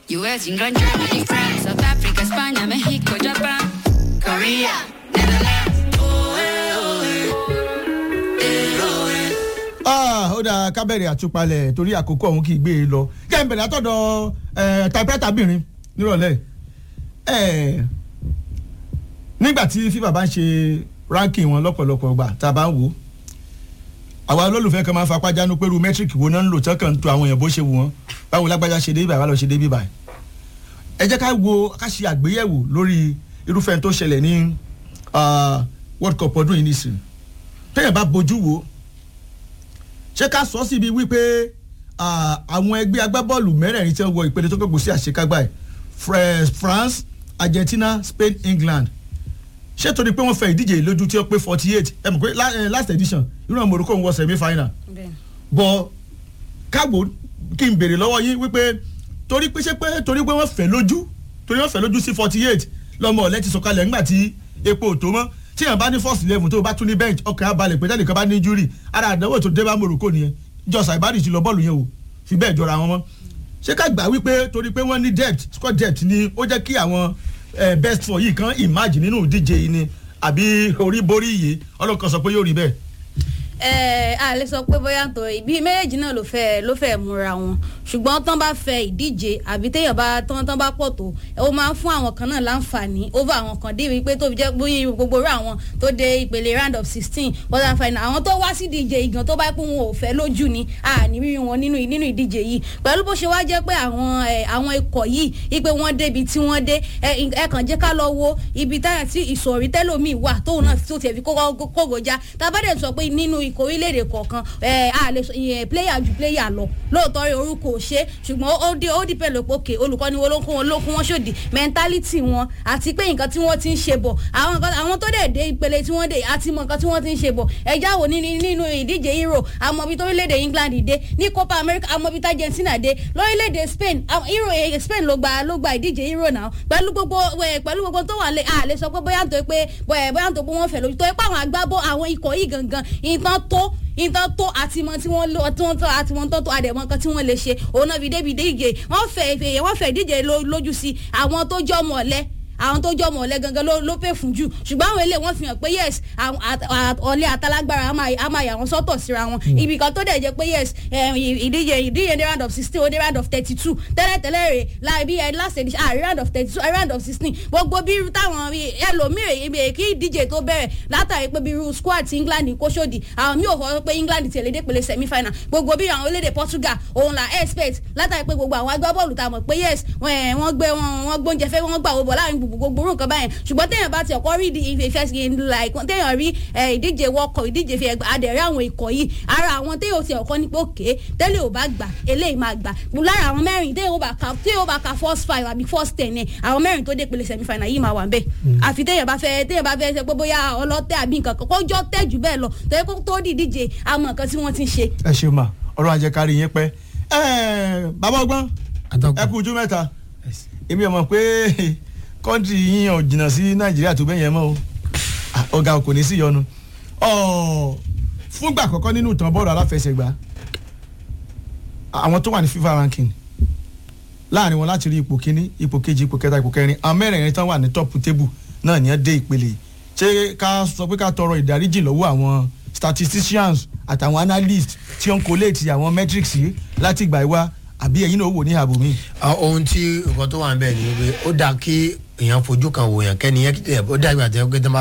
US, England, Germany, France, South Africa, España, México, Japan, Korea, Netherlands. Oh, eh, oh, eh. Eh, oh, eh. Ah, ó dáa ká bẹ̀rẹ̀ àtúpalẹ̀ torí àkókò ọ̀hún kì í gbé e lọ jẹ́ ń bẹ̀rẹ̀ látọ̀dọ̀ ẹ̀ typewriter bìnrin nírọ̀lẹ́ ẹ̀ nígbà tí fífa bá ń ṣe ranking wọn lọ́pọ̀lọpọ̀ gbà tá a bá ń wò ó àwa olólùfẹ́ kan máa ń fapá jánu pé ru metric wo náà ń lò tán kàn ń to àwọn èèyàn bó ṣe wù wọ́n báwo lágbájá ṣe dé ibà wà lọ ṣe dé bíbà ẹ jẹ́ ká wo ká ṣe àgbéyẹ̀wò lórí irúfẹ́ tó ṣẹlẹ̀ ní ah, world cup ọdún yìí nìsín téèyàn bá bojú wo ṣé ká sọ síbi wípé ah, àwọn ẹgbẹ́ agbábọ́ọ̀lù mẹ́rẹ̀ẹ̀rin tí wọ́n wọ ìpele tó kẹ́kọ̀ọ́ sí àṣekágbá ẹ̀ Fre- France Argentina Spain England ṣé torí pé wọ́n fẹ́ ìdíje yìí lójú tí ó pé forty eight ẹ mọ̀ pé la- eh, last edition irú àwọn Morocco ń wọ semi final bọ̀ káàbò kí n béèrè lọ́wọ́ yín wípé torí pé ṣé pé torí pé wọ́n fẹ́ lójú torí wọ́n fẹ́ lójú sí forty eight lọ́mọ ọ̀lẹ́ ti sọ̀kalẹ̀ ńgbà tí epo ò tó mọ́ tí yàn bá ní first eleven tó o bá tún ní bench ọkàn á balẹ̀ pé tẹ́lẹ̀ kan bá ní injury ara àdánwò tó dé bá Morocco nìyẹn jọ Saibari ti lọ bọ́ọ̀lù yẹn o fi bẹ́ẹ̀ jọra wọn mọ́ ṣé ká gbà wípé torí pé wọ́n ní depth squad depth ni ó jẹ́ kí àwọn eh, best four yìí kan imagine nínú ìdíje yìí ni àbí orí borí yìí ọlọ́kan sọ pé yóò rí bẹ́ẹ̀. ẹ a lè sọ pé bóyá tó ibi méjèèjì náà ló fẹ́ ló fẹ́ múra wọn ṣùgbọ́n tán bá fẹ́ ìdíje àbí téèyàn bá tán tán bá pọ̀ tó ó máa ń fún àwọn kan náà láǹfààní over àwọn kan dé wípé tó fi jẹ́ bóyá gbogbo rú àwọn tó dé ìpele round of sixteen quarter final àwọn tó wá sí ìdíje ìgàn tó bá pé wọn ò fẹ́ lójú ni a ní rí wọn nínú nínú ìdíje yìí pẹ̀lú bó ṣe wá jẹ́ pé àwọn ẹ, àwọn ikọ̀ yìí ipe wọ́n débi tí wọ́n dé ẹ ẹ kàn jẹ́ ká lọ wo ibi táyà tí ìsọ̀rí tẹ́lòmíì wà tóun náà tó tiẹ̀ fi kókó kógojá tábàdẹ̀ sọ pé nínú ikọ̀ orílẹ̀-èdè kọ̀ọ̀kan ẹ a lè sọ ìyẹn player ju player lọ lóòótọ́ rẹ̀ orúkọ ò ṣe ṣùgbọ́n ó dé ó dìpẹ́ lópo òkè olùkọ́ni wo ló ń kó wọn ló kó wọn ṣòdì mentality wọn àti pé nǹkan tí wọ́n ti ń ṣe bọ̀ àwọn nǹkan àwọn tó dẹ̀ dé ìpele tí wọ́n dé àti mọ̀ nǹkan tí wọ́n ti ń ṣe bọ̀ ẹja wo nínú nínú ìdíje Euro àmọ́bi tó orílẹ̀-èdè England dé ní Copa America àmọ́bi tá Argentina dé lórílẹ̀-èdè Spain àwọn Euro eh, Spain ló gba ló gba ìdíje Euro náà pẹ̀lú gbogbo eh, pẹ̀lú gbogbo tó wà lé a lè sọ pé bóyá nítorí pé bóyá bóyá nítorí pé wọ́n fẹ́ lójú tó yẹ pé àwọn agbábọ́ àwọn ikọ̀ yìí gangan ìtàn tó ìtàn tó àti mọ tí wọ́n lò tí wọ́n tó àti wọ́n tó tó àdẹ̀mọ́ kan tí wọ́n lè ṣe òun náà fi débi díje wọ́n fẹ́ ìfẹ̀yẹ wọ́n fẹ́ ìdíje ló- lójú sí àwọn tó jọ́ mọ̀ ọ̀lẹ́ àwọn tó jọ ọmọ ọ̀lẹ́ gangan ló ló pè fún jù ṣùgbọ́n àwọn eléyìí wọ́n fi hàn pé yes àwọn at- at- ọ̀lẹ́ àtàlágbára á máa- á máa yà wọ́n sọ́tọ̀ síra wọn ibì kan tó dẹ̀ jẹ́ pé yes eh, ìdíje ìdíje ní round of sixteen ó dé round of thirty two tẹ́lẹ̀tẹ́lẹ̀ rè láì bí ẹ last edition àrí round of thirty two round of sixteen gbogbo bí irú táwọn bí ẹlòmíì ibi kí ìdíje tó bẹ̀rẹ̀ látàrí pé bí irú squad ti England kó sódì àwọn míì ò fọ pé England tẹ̀lé dé pele semi final gbogbo bí àwọn orílẹ̀-èdè Portugal òun là expect látàrí pé gbogbo àwọn agbábọ́ọ̀lù tá a mọ̀ pé yes wọ́n ẹ̀, wọ́n gbé wọn wọ́n gbóúnjẹ fẹ́ wọ́n gbà wọ́n bọ̀ láàrin gbogbo gbogbo orú nǹkan báyẹn ṣùgbọ́n téèyàn bá ti ọ̀kọ́ rí ìdí ìfẹ́ ìfẹ́ sí like téèyàn rí ẹ̀, ìdíje wọ́kọ̀ ìdíje fi ẹgbẹ́ adẹ̀rẹ́ àwọn ikọ̀ yìí ara àwọn téèyàn ti ọ̀kọ́ ní pé òkè tẹ́lẹ̀ ò bá gbà eléyìí máa gbà lára àwọn mẹ́rin téèyàn ò bá ka téèyàn ò bá ka first five àbí first ten ẹ̀ àwọn mẹ́rin tó dé pele semi final yìí máa wà ń bẹ̀ àfi téèyàn bá fẹ́ téèyàn bá fẹ́ ṣe pé bóyá ọlọ́tẹ̀ àbí nǹkan kan kọjọ́ tẹ̀ jù bẹ́ẹ̀ lọ tẹ́lẹ̀ kó tó di ìdíje àmọ́ nǹkan tí wọ́n ti ń ṣe ẹ ṣeun ma ọ̀rọ̀ àjẹkárí yín pẹ́ ẹ bàbá ọgbọ́n ẹ kú ojú mẹ́ta èmi ò mọ̀ pé kọ́ńtì yín ò jìnnà sí nàìjíríà tó bẹ́yẹn mọ́ o Ah, ọ̀gá kò ní sí yọnu Ọ̀, fúngbà àkọ́kọ́ nínú ìtàn bọ́ọ̀lù aláfẹsẹ̀gbá àwọn tó wà ní FIFA ranking láàrin wọn láti rí ipò kíní ipò kejì ipò kẹta ipò kẹrin àwọn mẹ́rẹ̀ẹ̀rin tán wà ní top table náà ní ẹ dé ìpele yìí. ṣé ká sọ pé ká tọrọ ìdáríjì lọ́wọ́ àwọn statisticians àtàwọn analysts tí ó ń collate àwọn metrics yìí láti ìgbà ìwá àbí ẹ̀yin náà wò ní ààbò mi. Ah, ohun tí nǹkan tó wà ń bẹ̀ ni pé ó dáa kí èèyàn fojú kan wò yàn kẹ́ni yẹn ó dàgbà tẹ́ pé tó bá